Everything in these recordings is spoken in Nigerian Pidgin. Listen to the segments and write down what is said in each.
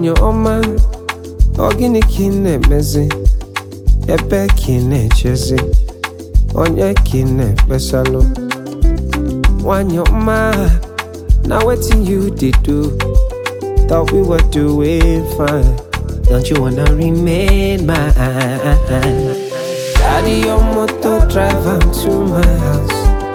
nwanyị ọma ọ gịnị ka ị na-emezi ebe ka ị na-echezi onye ka ị na-ekpesalụ nwanyị ọma na wetin you dey do thought we were doing fine don't you wanna remain mine carry your motor drive am to my house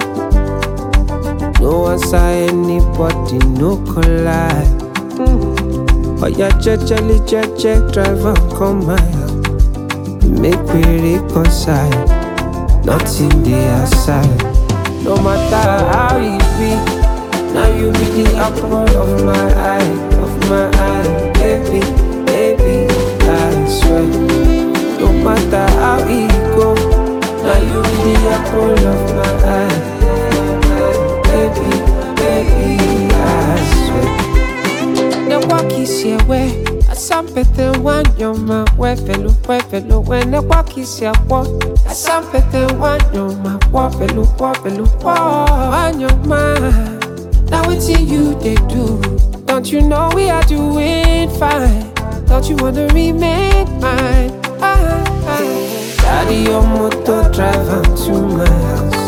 no answer anybody no collide oya jejely jeje drive am come my house make we reconcile nothing dey aside no matter how e be now you be the apple of my eye of my eye baby baby i swear no matter how e go now you be the apple of my eye baby baby i swear ne wakisi ewe asampete wanyoma wefelu wefelu we ne wakisi akwo asampete wanyoma wofelu wofelu wo wanyoma na wetin you dey do don't you know we are doing fine don't you wanna remain mine ah, ah. carry your motor drive am to my house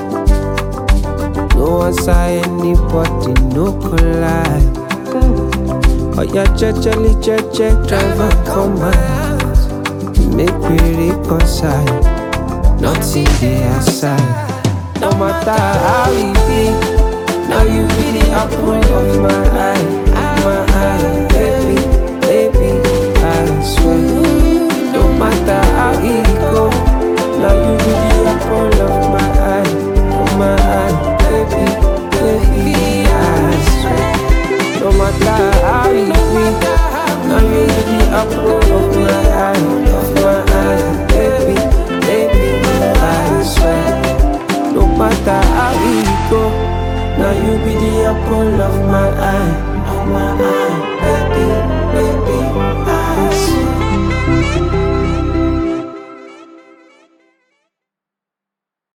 no answer anybody no collide. Oya jejely jeje drive am come my house Make we reconcile Nothing dey aside No matter how e be Now you be the apple of my eye My eye Baby, baby I swear No matter how e go Now you be the apple of my eye Of my eye Baby, baby I swear no matter how you be, now you be the apple of my eye, of my eye, baby, baby, I swear. No matter how you go, now you be the apple of my eye, of my eye.